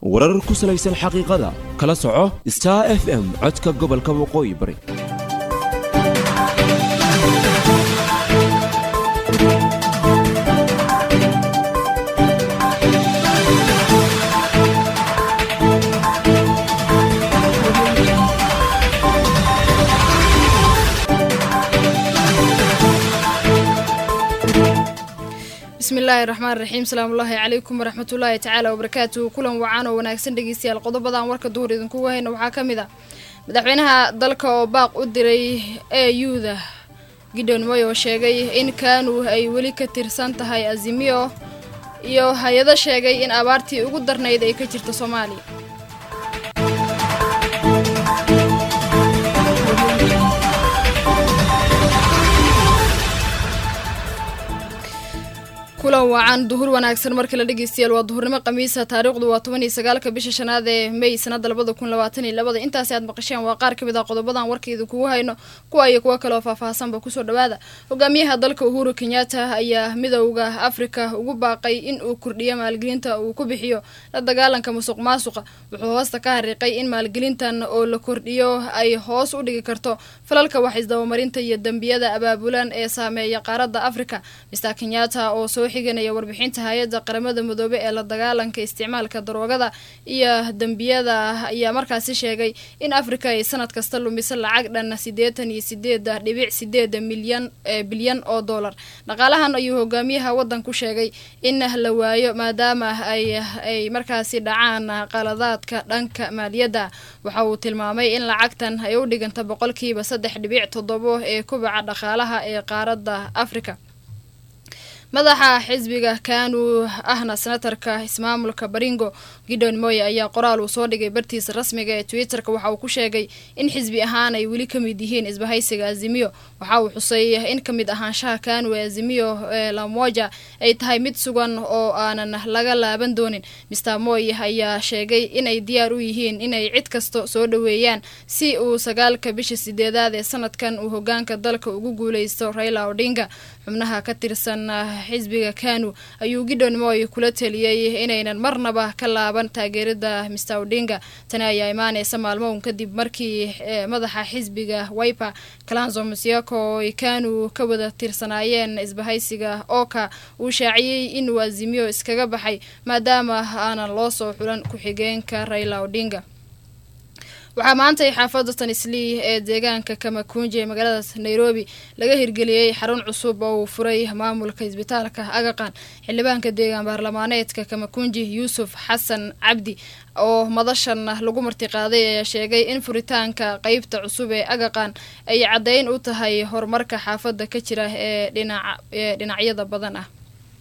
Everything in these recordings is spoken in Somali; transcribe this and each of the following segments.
warar ku salaysan xaqiiqada kala soco star f m codka gobolka waqooyi bari bismillaahi raxmaan raxiim salaamullaahi calaykum waraxmatullaahi tacaala wabarakaatuhu kulan wacan oo wanaagsan dhegeystayaal qodobadan warka duhur idinkugu hayna waxaa ka mid ah madaxweynaha dalka oo baaq u diray e u-da gideon moy oo sheegay in kaanu ay weli ka tirsan tahay azimiyo iyo hay-ado sheegay in abaartii ugu darnayd ay ka jirto soomaaliya kulan wacan duhur wanaagsan marka la dhegeystayaal waa duhurnimo khamiisa taariikhdu waa toban iyo sagaalka bisha shanaad ee may sanada labada kun labaatan iyo labada intaasi aad maqasheen waa qaar kamid ah qodobadan warkayda kugu hayno kuwa iyo kuwo kaleoo faahfaahsanba kusoo dhawaada hogaamiyaha dalka uhuru kenyatta ayaa midowda afrika ugu baaqay in uu kordhiyo maalgelinta uu ku bixiyo la dagaalanka musuq maasuqa wuxuu hoosta ka hariiqay in maalgelintan oo la kordhiyo ay hoos u dhigi karto falalka wax isdabamarinta iyo dembiyada abaabulan ee saameeya qaaradda afrika mister kenyatta oo soo xiganaya warbixinta hay-adda qaramada midoobe ee la dagaalanka isticmaalka daroogada iyo dembiyada ayaa markaasi sheegay in afrika ay sanad kasta lumiso lacag dhan siddeetan iyo sideed dhibic sideed milyan bilyan oo dollar dhaqaalahan ayuu hogaamiyaha waddanku sheegay in la waayo maadaama ay ay markaasi dhacaan qaladaadka dhanka maaliyadda waxa uu tilmaamay in lacagtan ay u dhiganta boqolkiiba saddex dhibic toddobo ee kubaca dhaqaalaha ee qaaradda afrika madaxa xisbiga kanu ahna senatarka ismaamulka baringo gideon moye ayaa qoraal uu soo dhigay bartiisa rasmiga ee twitter-ka waxa uu ku sheegay in xisbi ahaan ay weli ka mid yihiin isbahaysiga azimiyo waxa uu xusay in ka mid ahaanshaha kanu ee azimiyo ee lamoja ay tahay mid sugan oo aanan laga laaban doonin mister moy ayaa sheegay inay diyaar u yihiin inay cid kasta soo dhoweeyaan si uu sagaalka bisha sideedaad ee sanadkan uu hogaanka dalka ugu guuleysto raila odinga xubnaha ka tirsan xisbiga kanu ayuu gideon moy kula taliyey inaynan marnaba ka laaban taageerada mister odinga tani ayaa imaaneysa maalmown kadib markii madaxa xisbiga wiper kalanzo musiako ay kanu ka wada tirsanaayeen isbahaysiga oka uu shaaciyey inuu azimiyo iskaga baxay maadaama aanan loo soo xulan ku-xigeenka raila odinga waxaa maantay xaafadda tanislii ee deegaanka kamakunji ee magaalada nairobi laga hirgeliyey xarun cusub oo uu furay maamulka isbitaalka agaqan xildhibaanka deegaan baarlamaaneedka kamakunji yuusuf xasan cabdi oo madashan lagu martiqaaday ayaa sheegay in furitaanka qeybta cusub ee agaqan ay caddeyn u tahay horumarka xaafadda ka jira ee dhinaee dhinacyada badan ah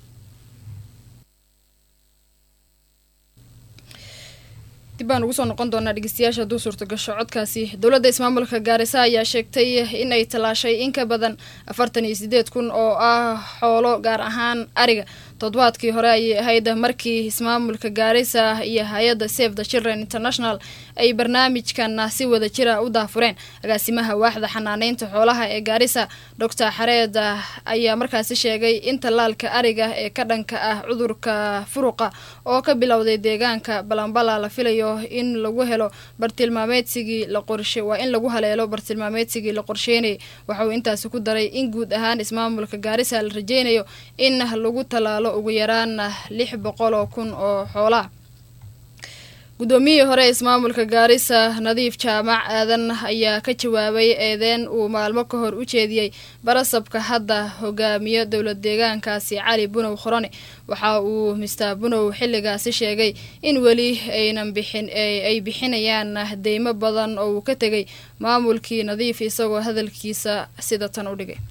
dib baan ugu soo noqon doonaa dhegeystayaasha hadduu suurtagasho codkaasi dowladda ismaamulka gaarisa ayaa sheegtay in ay tallaashay in ka badan afartan iyo sideed kun oo ah xoolo gaar ahaan ariga toddobaadkii hore ayay ahayd markii ismaamulka gaarisa iyo hay-adda save the children international ay barnaamijkan si wada jira u daafureen agaasimaha waaxda xanaaneynta xoolaha ee gaarisa doctor xareed ayaa markaasi sheegay in tallaalka ariga ee ka dhanka ah cudurka furuqa oo ka bilowday deegaanka balambala la filayo in lagu helo bartilmaameedsigii la qorshe waa in lagu haleelo bartilmaameedsigii la qorsheynayay waxa uu intaasi ku daray in guud ahaan ismaamulka gaarisa la rajeynayo in lagu tallaalo ugu yaraan lix boqol oo kun oo xoolaa guddoomiyihii hore ismaamulka gaarisa nadiif jaamac aadan ayaa ka jawaabay eedeen uu maalmo ka hor u jeediyey barasabka hadda hogaamiyo dowlad deegaankaasi cali bunow khorone waxa uu mister bunow xilligaasi sheegay in weli aynan bixin ay bixinayaan deymo badan oo uu ka tegay maamulkii nadiif isagoo hadalkiisa sida tan u dhigay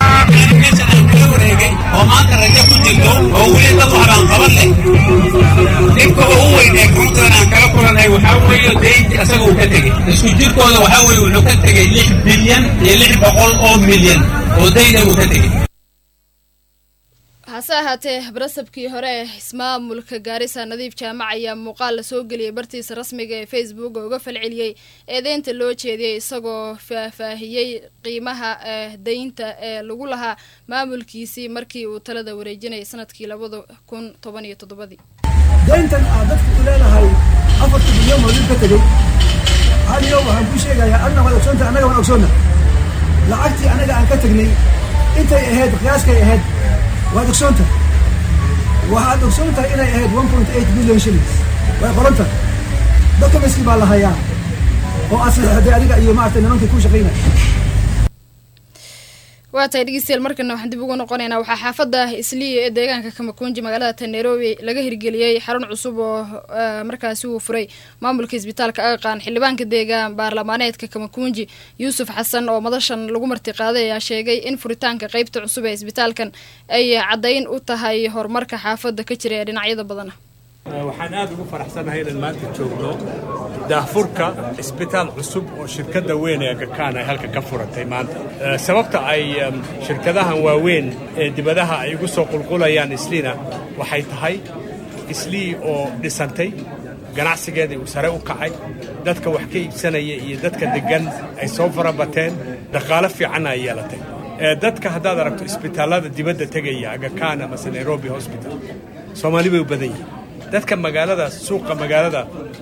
oo maanta rajo ku jirto oo weli dad waxbaan qaban leh dhibka ugu weyn ee puntland aan kala kulanay waxaa weeye deynti asaga uu ka tegey isku jirkooda waxaa weeye wuxuu ka tegey lix bilyan iyo lix boqol oo milyan oo deyna uu ka tegey hase ahaatee barasabkii hore ee ismaamulka gaarisa nadiif jaamac ayaa muuqaal la soo geliyay bartiisa rasmiga ee facebook oo uga falceliyey eedeynta loo jeediyey isagoo faahfaahiyey qiimaha deynta ee lagu lahaa maamulkiisii markii uu talada wareejinayay sanadkii labada kun toban iyo toddobadii deyntan aad dadka u leedahay afarta milyan oo nin ka tegey haniyo waxaan kuu sheegayaa adna waad ogsoonta annaga waan ogsoonna lacagtii annaga aan ka tegnay intay ahayd qiyaaskay ahayd waad ogsoonta waxaad ogsoon tahay inay ahayd one point eight million shillings way qoranta documentskii baa la hayaa oo aad saxeexday adiga iyo maaragtay nimankii ku shaqaynaya waa tahay dhegeystayaal markana waxaan dib ugu noqonaynaa waxaa xaafadda isliya ee deegaanka kamakunji magaalada ta nairobi laga hirgeliyey xarun cusub oo markaasi uu furay maamulka isbitaalka aqaqaan xildhibaanka deegaan baarlamaaneedka kamakunji yuusuf xasan oo madashan lagu martiqaaday ayaa sheegay in furitaanka qeybta cusub ee isbitaalkan ay caddayn u tahay horumarka xaafadda ka jira ee dhinacyada badana waxaan aad ugu faraxsanahay inaan maanta joogno daahfurka isbitaal cusub oo shirkadda weyn ee gakaan ay halka ka furatay maanta sababta ay shirkadahan waaweyn ee dibadaha ay ugu soo qulqulayaan isliina waxay tahay islii oo dhisantay ganacsigeedii uu sare u kacay dadka wax ka iibsanaya iyo dadka deggan ay soo farabateen dhaqaalo fiicanna ay yeelatay dadka haddaad aragto isbitaallada dibadda tegaya agakaana mase nairobi hosbital soomaali bay u badan yihiin dadka magaalada suuqa magaalada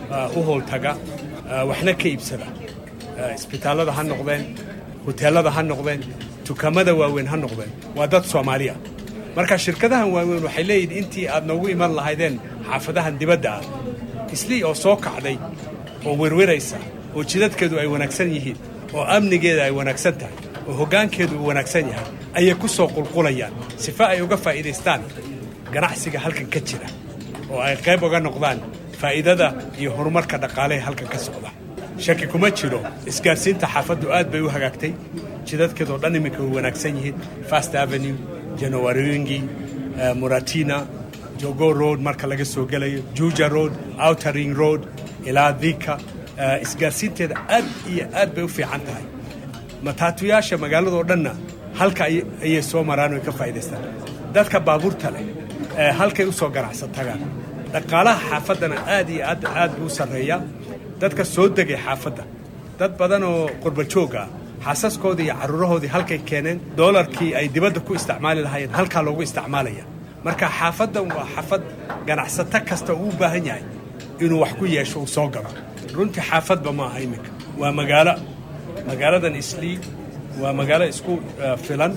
u howltaga waxna ka iibsada isbitaallada ha noqdeen huteelada ha noqdeen dukaamada waaweyn ha noqdeen waa dad soomaaliya marka shirkadahan waaweyn waxay leeyihin intii aad noogu iman lahaydeen xaafadahan dibadda ah islii oo soo kacday oo werweraysa oo jidadkeedu ay wanaagsan yihiin oo amnigeeda ay wanaagsan tahay oo hoggaankeedu uu wanaagsan yahay ayay ku soo qulqulayaan sifa ay uga faa'iidaystaan ganacsiga halkan ka jira oo ay qayb uga noqdaan faa'iidada iyo horumarka dhaqaalehe halkan ka socda shaki kuma jiro isgaarsiinta xaafaddu aad bay u hagaagtay jidadkeedoo dhan iminka way wanaagsan yihiin fast avenue janowaringi muratina jogo road marka laga soo gelayo juja road outering road ilaa dika isgaarsiinteeda aad iyo aad bay u fiican tahay mataatuyaasha magaaladoo dhanna halka ayay soo maraan oy ka faa'idaystaan dadka baabuurta leh halkay u soo ganacsan tagaan dhaqaalaha xaafaddana aad iyo aad aad buu u sarreeyaa dadka soo degay xaafadda dad badan oo qurbajoog ah xaasaskoodii iyo carruurahoodii halkay keeneen doolarkii ay dibadda ku isticmaali lahaayeen halkaa loogu isticmaalaya marka xaafaddan waa xaafad ganacsato kasta uu u baahan yahay inuu wax ku yeesho uu soo galo runtii xaafadba ma aha iminka waa magaalo magaaladan islii waa magaalo isku filan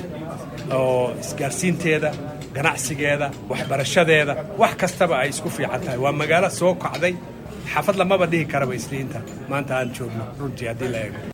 oo isgaarsiinteeda ganacsigeeda waxbarashadeeda wax kastaba ay isku fiican tahay waa magaalo soo kacday xaafad lamaba dhihi karaba isliinta maanta aan joogno runtii haddii la eego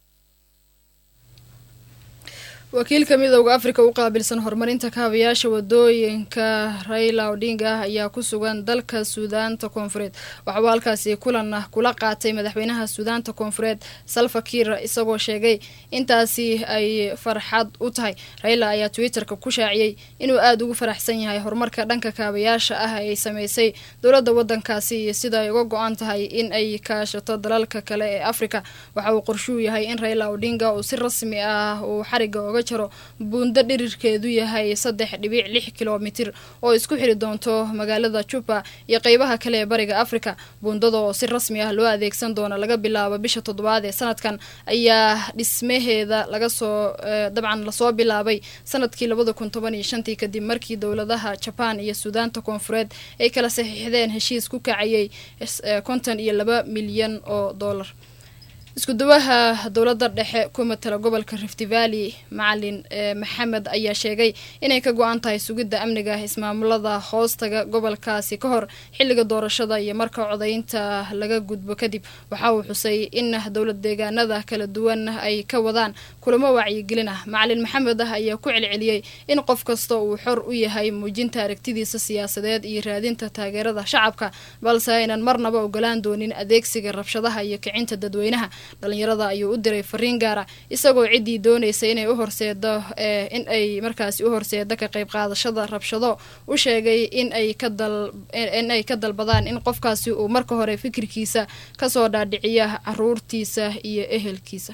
wakiilka midooda afrika u qaabilsan horumarinta kaabayaasha wadooyinka raila odinga ayaa ku sugan dalka suudaanta koonfureed waxauu halkaasi kulan ah kula qaatay madaxweynaha suudaanta koonfureed salva kiir isagoo sheegay intaasi ay farxad u tahay raila ayaa twitterka ku shaaciyey inuu aada ugu faraxsan yahay horumarka dhanka kaabayaasha ah ay sameysay dowladda wadankaasi iyo sida ay uga go-an tahay in ay kaashato dalalka kale ee afrika waxa uu qorshuu yahay in raila odinga uu si rasmi ah uu xariga oga jaro buundo dhirirkeedu yahay saddex dhibic lix kilomitir oo isku xiri doonto magaalada juba iyo qeybaha kale ee bariga afrika buundada oo si rasmi ah loo adeegsan doono laga bilaabo bisha toddobaad ee sanadkan ayaa dhismaheeda laga soo dabcan lasoo bilaabay sanadkii labada kun toban iyo shantii kadib markii dowladaha jaban iyo suudaanta koonfureed ay kala saxiixdeen heshiis ku kacayay konton iyo laba milyan oo dollar isku dawaha dowladda dhexe ku matala gobolka rift valley macalin maxamed ayaa sheegay inay ka go-an tahay sugidda amniga ismaamulada hoostaga gobolkaasi ka hor xilliga doorashada iyo marka codaynta laga gudbo kadib waxa uu xusay in dowlad deegaanada kala duwan ay ka wadaan kulamo wacyigelin ah macalin maxamed ah ayaa ku celceliyey in qof kasta uu xor u yahay muujinta aragtidiisa siyaasadeed iyo raadinta taageerada shacabka balse aynan marnaba ogolaan doonin adeegsiga rabshadaha iyo kicinta dadweynaha dhalinyarada ayuu u diray fariin gaara isagoo ciddii doonaysa inay u horseedo in ay markaasi u horseedo ka qayb qaadashada rabshado u sheegay in ay ka dal in ay ka dalbadaan in qofkaasi uu marka hore fikirkiisa kasoo dhaadhiciya caruurtiisa iyo ehelkiisa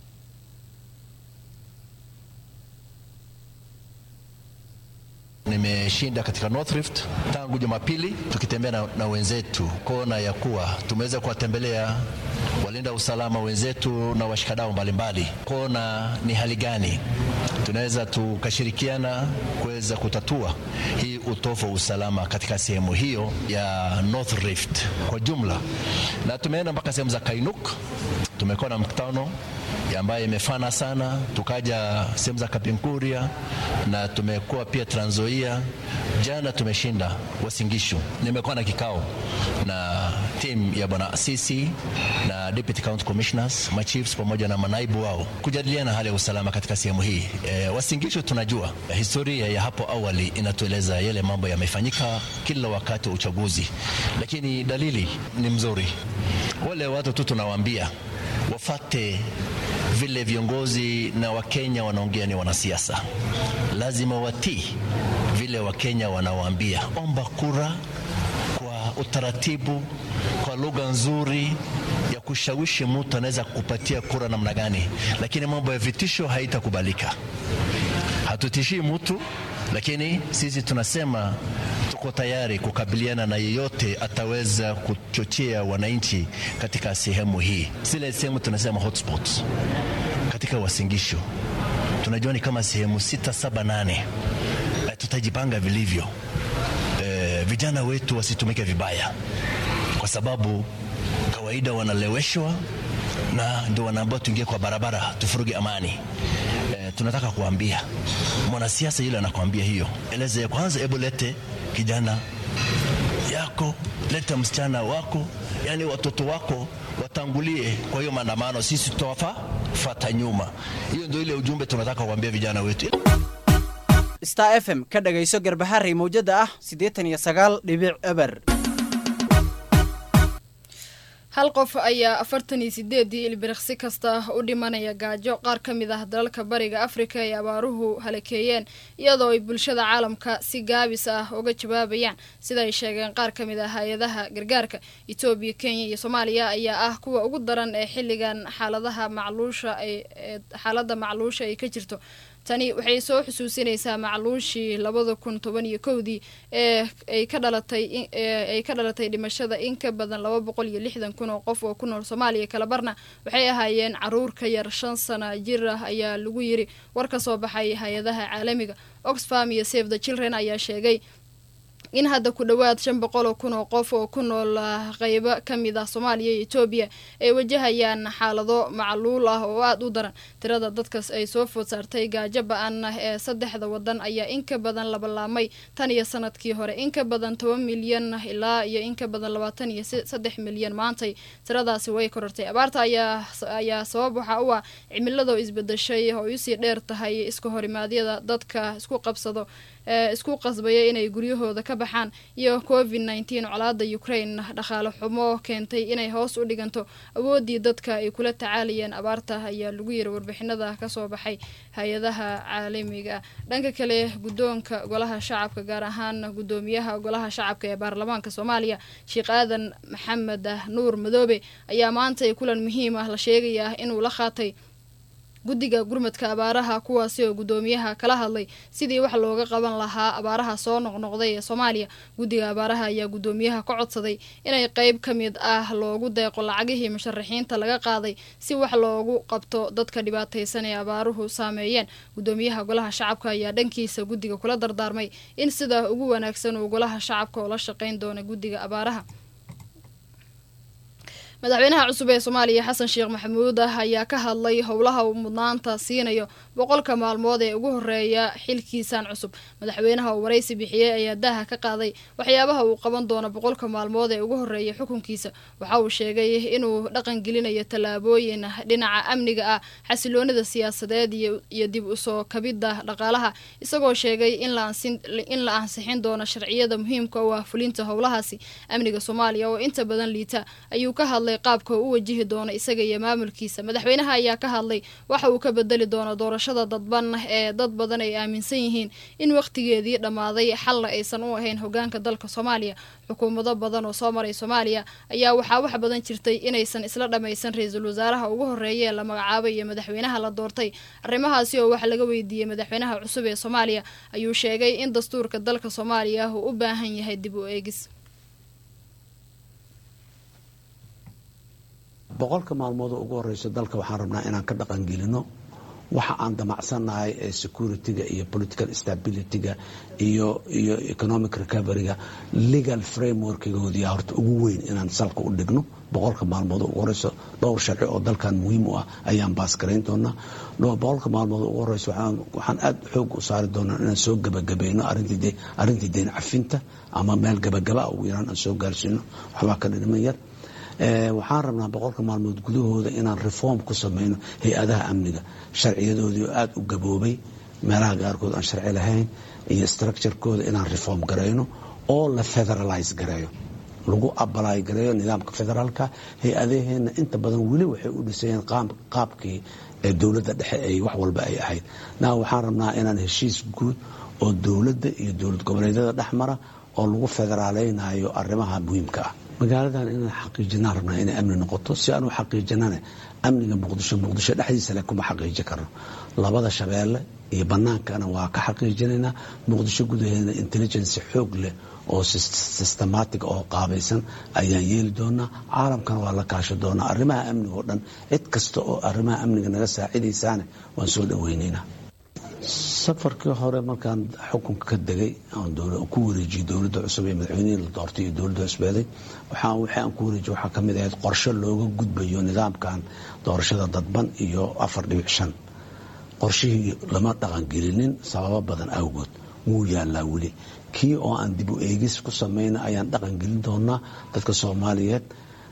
Nimeshinda katika North Rift tangu Jumapili tukitembea na, na wenzetu kuona ya kuwa tumeweza kuwatembelea walinda usalama wenzetu na washikadau mbalimbali kuona ni hali gani tunaweza tukashirikiana kuweza kutatua hii utofu wa usalama katika sehemu hiyo ya North Rift kwa jumla, na tumeenda mpaka sehemu za Kainuk, tumekuwa na mkutano ambayo imefana sana, tukaja sehemu za Kapinkuria na tumekuwa pia Trans Nzoia. Jana tumeshinda Wasingishu. Nimekuwa na kikao na timu ya bwana Asisi na deputy county commissioners, machiefs pamoja na manaibu wao kujadiliana hali ya usalama katika sehemu hii. E, Wasingishu tunajua historia ya hapo awali inatueleza yale mambo yamefanyika kila wakati wa uchaguzi, lakini dalili ni mzuri. Wale watu tu tunawaambia wafate vile viongozi na Wakenya wanaongea ni wanasiasa, lazima watii vile Wakenya wanawaambia. Omba kura kwa utaratibu, kwa lugha nzuri ya kushawishi mtu anaweza kukupatia kura namna gani, lakini mambo ya vitisho haitakubalika. Hatutishii mtu, lakini sisi tunasema tuko tayari kukabiliana na yeyote ataweza kuchochea wananchi katika sehemu hii, zile sehemu tunasema hotspots katika Wasingisho. Tunajua ni kama sehemu sita, saba, nane. E, tutajipanga vilivyo. E, vijana wetu wasitumike vibaya, kwa sababu kawaida wanaleweshwa na ndio wanaambiwa tuingie kwa barabara tufuruge amani. E, tunataka kuambia mwanasiasa yule anakuambia hiyo, eleze kwanza, hebu lete kijana yako, leta msichana wako, yani watoto wako watangulie kwa hiyo maandamano, sisi tutawafa fata nyuma. Hiyo ndio ile ujumbe tunataka kuambia vijana wetu. star f m ka dhagayso garbaharey mawjada ah siddeetan iyo sagaal dhibic eber hal qof ayaa afartan iyo sideedii ilbiriqsi kasta u dhimanaya gaajo qaar ka mid ah dalalka bariga afrika ay abaaruhu halakeeyeen iyadoo ay bulshada caalamka si gaabis ah uga jawaabayaan sida ay sheegeen qaar ka mid ah hay-adaha gargaarka etoobiya kenya iyo soomaaliya ayaa ah kuwa ugu daran ee xilligan xaaladaha macluusha ay xaaladda macluusha ay ka jirto tani waxay soo xusuusinaysaa macluushii labada kun toban iyo kowdii ee ay ka dhalatay ay ka dhalatay dhimashada in ka badan laba boqol iyo lixdan kun oo qof oo ku nool soomaaliya kalabarna waxay ahaayeen caruur ka yar shan sana jir ah ayaa lagu yiri war ka soo baxay hay-adaha caalamiga oxfam iyo save the children ayaa sheegay in hadda ku dhowaad shan boqol oo kun oo qof oo ku nool qeybo ka mid ah soomaaliya iyo etoobiya ay wajahayaan xaalado macluul ah oo aada u daran tirada dadkas ay soo food saartay gaajo ba-an ah ee saddexda wadan ayaa in ka badan labalaamay tan iyo sanadkii hore in ka badan toban milyan ilaa iyo in ka badan labaatan iyo saddex milyan maantay tiradaasi way korortay abaarta ayaa ayaa sabab waxa u ah cimilado isbedeshay oo usii dheer tahay iska horimaadyada dadka isku qabsado ee isku qasbaya inay guryahooda ka baxaan iyo covid nneteen colaada ukraine dhaqaale xumo keentay inay hoos u dhiganto awooddii dadka ay kula tacaalayeen abaarta ayaa lagu yiri warbixinada kasoo baxay hay-adaha caalamiga dhanka kale guddoonka golaha shacabka gaar ahaan guddoomiyaha golaha shacabka ee baarlamaanka soomaaliya sheekh aadan maxamed nuur madoobe ayaa maanta kulan muhiim ah la sheegaya inuu la qaatay guddiga gurmadka abaaraha kuwaasi oo guddoomiyaha kala hadlay sidii wax looga qaban lahaa abaaraha soo noqnoqday ee soomaaliya guddiga abaaraha ayaa guddoomiyaha ka codsaday inay qeyb ka mid ah loogu deeqo lacagihii musharaxiinta laga qaaday si wax loogu qabto dadka dhibaataysan ee abaaruhu saameeyeen guddoomiyaha golaha shacabka ayaa dhankiisa guddiga kula dardaarmay in sida ugu wanaagsan uu golaha shacabka oo la shaqeyn doona guddiga abaaraha madaxweynaha cusub ee soomaaliya xasan sheekh maxamuud ah ayaa ka hadlay howlaha uu mudnaanta siinayo boqolka maalmood ee ugu horeeya xilkiisan cusub madaxweynaha oo waraysi bixiyey ayaa daaha ka qaaday waxyaabaha uu qaban doono boqolka maalmood ee ugu horeeya xukunkiisa waxa uu sheegay inuu dhaqan gelinayo tallaabooyin dhinaca amniga ah xasiloonida siyaasadeed iyo dib usoo kabidda dhaqaalaha isagoo sheegay in la ansixin doono sharciyada muhiimka u ah fulinta howlahaasi amniga soomaaliya oo inta badan liita ayuu ka hadlay qaabka u wajihi doono isaga iyo maamulkiisa madaxweynaha ayaa ka hadlay waxa uu ka bedeli doono doorashada dadban ee dad badan ay aaminsan yihiin in wakhtigeedii dhammaaday xalna aysan u ahayn hogaanka dalka soomaaliya xukuumado badan oo soo maray soomaaliya ayaa waxaa wax badan jirtay inaysan isla dhammaysan ra-iisul wasaaraha ugu horreeya ee la magacaabay iyo madaxweynaha la doortay arrimahaasi oo wax laga weydiiyey madaxweynaha cusub ee soomaaliya ayuu sheegay in dastuurka dalka soomaaliya uu u baahan yahay dib u eegis boqolka maalmood oo ugu horeyso dalka waxaan rabnaa inaan ka dhaqangelino waxa aan damacsannahay ee security-ga iyo political stability-ga iyo iyo economic recovery-ga legal frameworkgoodii horta ugu weyn inaan salka u dhigno boqolka maalmood ugu horeyso dhowr sharci oo dalkan muhiim u ah ayaan baasgarayn doonaa boqolka maalmood ugu horeyso waxaan aad xoog u saari doonaa inaan soo gabagabayno arrintii deyn cafinta ama meel gabagaba ugu yaraan aan soo gaarsiino waxbaa ka dhidhiman yar waxaan rabnaa boqolka maalmood gudahooda inaan reform ku sameyno hay-adaha amniga sharciyadoodii oo aada u gaboobay meelaha qaarkood aan sharci lahayn iyo structurekooda inaan reform garayno oo la federalize gareeyo lagu abalay gareeyo nidaamka federaalka hay-adaheenna inta badan weli waxay u dhisayeen qaabkii ee dowladda dhexe ay wax walba ay ahayd na waxaan rabnaa inaan heshiis guud oo dowladda iyo dowlad goboleedyada dhex mara oo lagu federaaleynayo arrimaha muhiimka ah magaaladan inaan xaqiijinaan rabnaa inay amni noqoto si aan u xaqiijinane amniga muqdisho muqdisho dhexdiisa le kuma xaqiiji karno labada shabeelle iyo bannaankana waa ka xaqiijinaynaa muqdisho gudaheeda intelligence xoog leh oo systematic oo qaabaysan ayaan yeeli doonaa caalamkana waa la kaasho doonaa arrimaha amniga oo dhan cid kasta oo arrimaha amniga naga saacidaysaane waan soo dhaweynaynaa safarkii hore markaan xukunka ka degay ku wareejiyey dowladda cusub ee madaxweynihii la doortay iyo dowladda cusbeeday wixii aan ku wareejiye waxaa ka mid ahayd qorshe looga gudbayo nidaamkan doorashada dadban iyo afar dhibic shan qorshihii lama dhaqangelinin sababo badan awgood wuu yaalaa weli kii oo aan dib u eegis ku samayna ayaan dhaqangelin doonaa dadka soomaaliyeed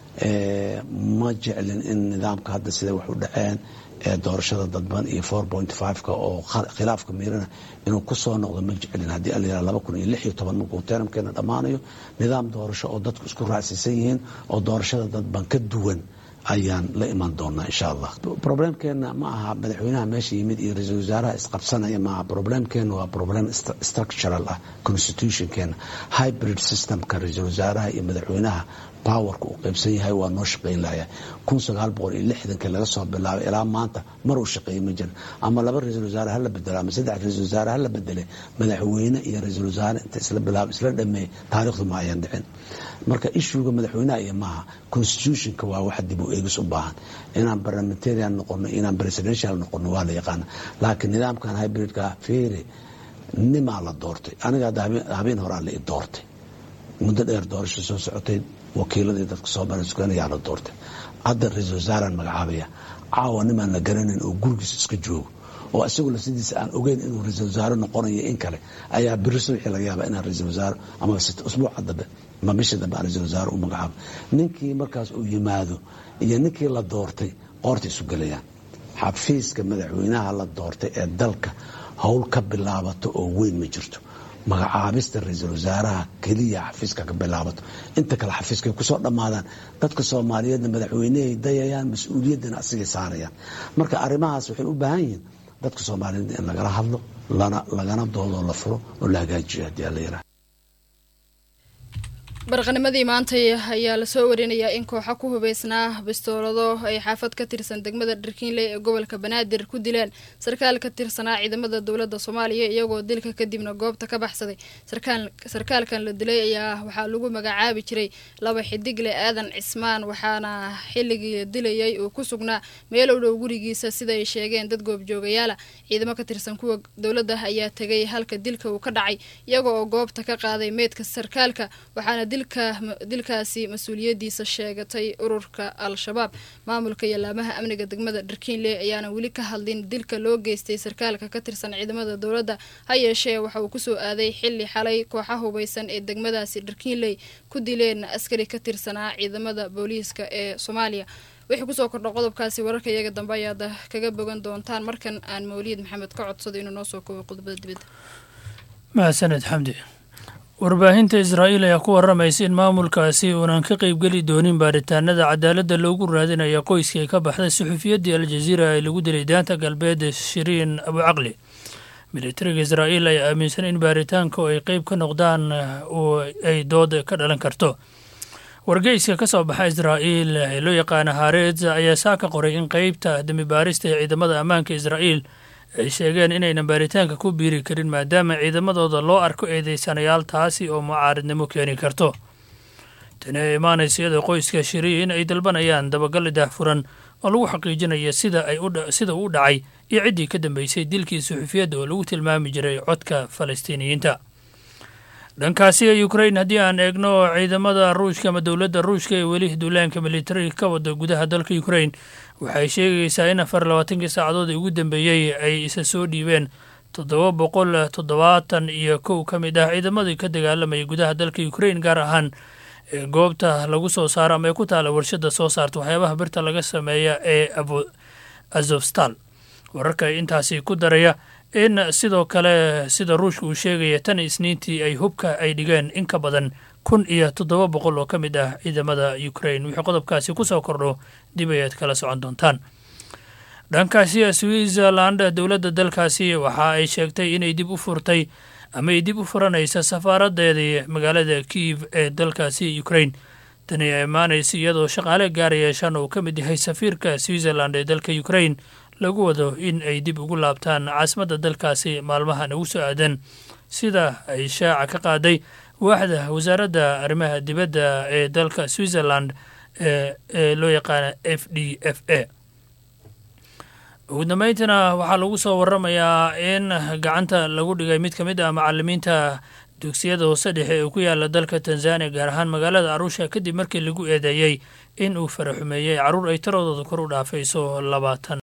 ma jeclin in nidaamka hadda siday wax u dhaceen ee doorashada dadban iyo four point five-ka oo khilaafka miirana inuu kusoo noqdo ma jeclin haddii alayihah laba kun iyo lix iyo toban markuu teramkeena dhammaanayo nidaam doorasho oo dadku isku raacsiisan yihiin oo doorashada dadban ka duwan ayaan la iman doonaa insha allah problemkeena ma aha madaxweynaha meesha yimid iyo ra-iisul wasaaraha isqabsanaya maaha problemkeena waa problem structural ah constitutionkeena hybrid systemka ra-iisul wasaaraha iyo madaxweynaha powerka uu qaybsan yahay waa noo shaqayn lahaya kun sagaal boqol iyo lixdankii laga soo bilaabay ilaa maanta mar uu shaqeeyey ma jirin ama laba ra-iisul wasaare hala bedelo ama saddex ra-isul wasaare hala bedele madaxweyne iyo ra-iisul wasaare inta isla bilaab isla dhameeyey taariikhdu ma ayaan dhicin marka ishuuga madaxweynaha iyo maaha constitutionka waa wax dib u eegis u baahan inaan parliamentarian noqono inaan presidential noqono waa la yaqaana laakiin nidaamkan hybridka feere nimaa la doortay aniga hadda habeen horaa la i doortay muddo dheer doorasho soo socotay wakiiladii dadka soomaliya la doortay hadda ra-iisul wasaaraan magacaabaya caawa nimaan la garanayn oo gurigiis iska joogo oo isagoo sidiisa aan ogeyn inuu ra-iisul wasaare noqonayo in kale ayaa biri subaxii laga yaaba inaan ra-iisul wasaare ama usbuuca dambe ama bisha dambe aan ra-iisul wasaare u magacaabo ninkii markaas uu yimaado iyo ninkii la doortay qoorta isu gelayaan xafiiska madaxweynaha la doortay ee dalka howl ka bilaabato oo weyn ma jirto magacaabista ra-iisul wasaaraha keliya xafiiska ka bilaabato inta kale xafiiskay kusoo dhammaadaan dadka soomaaliyeedna madaxweynehay dayayaan mas-uuliyaddana asigay saarayaan marka arrimahaas waxay u baahan yihiin dadka soomaaliyeed in lagala hadlo lagana doodoo la furo oo la hagaajiyo haddii alla yiraah barqanimadii maantay ayaa lasoo warinayaa in kooxa ku hubeysnaa bistoolado ay xaafad ka tirsan degmada dharkiinley ee gobolka banaadir ku dileen sarkaal ka tirsanaa ciidamada dowladda soomaaliya iyagoo dilka kadibna goobta ka baxsaday sarkaalkan la dilay ayaa waxaa lagu magacaabi jiray laba xidigle aadan cismaan waxaana xilligii la dilayay uu ku sugnaa meel u dhow gurigiisa sida ay sheegeen dad goobjoogayaala ciidamo ka tirsan kuwa dowladda ayaa tegay halka dilka uu ka dhacay iyaga oo goobta ka qaaday meydka sarkaalka waxaana dilkaasi mas-uuliyadiisa sheegatay ururka al-shabaab maamulka yallaamaha amniga degmada dharkiinley ayaana weli ka hadlin dilka loo geystay sarkaalka ka tirsan ciidamada dowladda ha yeeshee waxa uu kusoo aaday xili xalay kooxa hubeysan ee degmadaasi dharkiinley ku dileen askari ka tirsanaa ciidamada booliiska ee soomaaliya wixii kusoo kordha qodobkaasi wararka iyaga dambe ayaad kaga bogan doontaan markan aan mawliid maxamed ka codsado inuu noo soo koobo qodobada dibadda mahadsaned xamdi warbaahinta israa'iil ayaa ku warramaysa in maamulkaasi uunan ka qaybgeli doonin baaritaanada cadaaladda loogu raadinaya qoyskii ka baxday suxufiyaddii aljaziira ee lagu dilay daanta galbeed shiriin abucaqli militariga israa'iil ayaa aaminsan in baaritaanku ay qeyb ka noqdaan oo ay dood ka dhalan karto wargeyska ka soo baxa israa'iil ee loo yaqaana haareed ayaa saa ka qoray in qeybta dembi baarista ee ciidamada ammaanka israa'iil ay sheegeen inaynan baaritaanka ku biiri karin maadaama ciidamadooda loo arko eedeysanayaal taasi oo mucaaridnimo keeni karto tani ay imaanaysa iyadoo qoyska shiriin ay dalbanayaan dabagal daahfuran oo lagu xaqiijinaya sida ay sida uu dhacay iyo ciddii ka dambeysay dilkii suxufiyadda oo lagu tilmaami jiray codka falastiiniyiinta dhankaasi ee ukrain haddii aan eegno ciidamada ruushka ama dowladda ruushka ee weli duulaanka militariga ka wada gudaha dalka ukrain waxay sheegaysaa in afar labaatankii saacadood ugu dambeeyey ay isa soo dhiibeen toddoba boqol toddobaatan iyo kow ka mid ah ciidamadii ka dagaalamayay gudaha dalka ukrain gaar ahaan goobta lagu soo saaro ama ee ku taala warshada soo saarta waxyaabaha birta laga sameeya ee azofstal wararka intaasi ku daraya in sidoo kale sida ruushka uu sheegaya tan isniintii ay hubka ay dhigeen in ka badan kun iyo toddoba boqol oo ka mid ah ciidamada ukrain wixii qodobkaasi kusoo kordho dib ayaad kala socon doontaan dhankaasi switzerland dowladda dalkaasi waxa ay sheegtay inay dib u furtay ama ay dib u furanaysa safaaradeedii magaalada kiev ee dalkaasi ukrain tani ay imaanaysa iyadoo shaqaale gaaraya shan uu ka mid yahay safiirka switzerland ee dalka ukrain lagu wado in ay dib ugu laabtaan caasimadda dalkaasi maalmahan ugu soo aadan sida ay shaaca ka qaaday waaxda wasaaradda arrimaha dibadda ee dalka switzerland ee loo yaqaana f d f a ugu dambeyntiina waxaa lagu soo waramayaa in gacanta lagu dhigay mid ka mid ah macalimiinta dugsiyada hoose dhexe ee ku yaala dalka tanzaniya gaar ahaan magaalada arusha kadib markii lagu eedeeyey in uu faraxumeeyey carruur ay taradooda kor u dhaafayso labaatan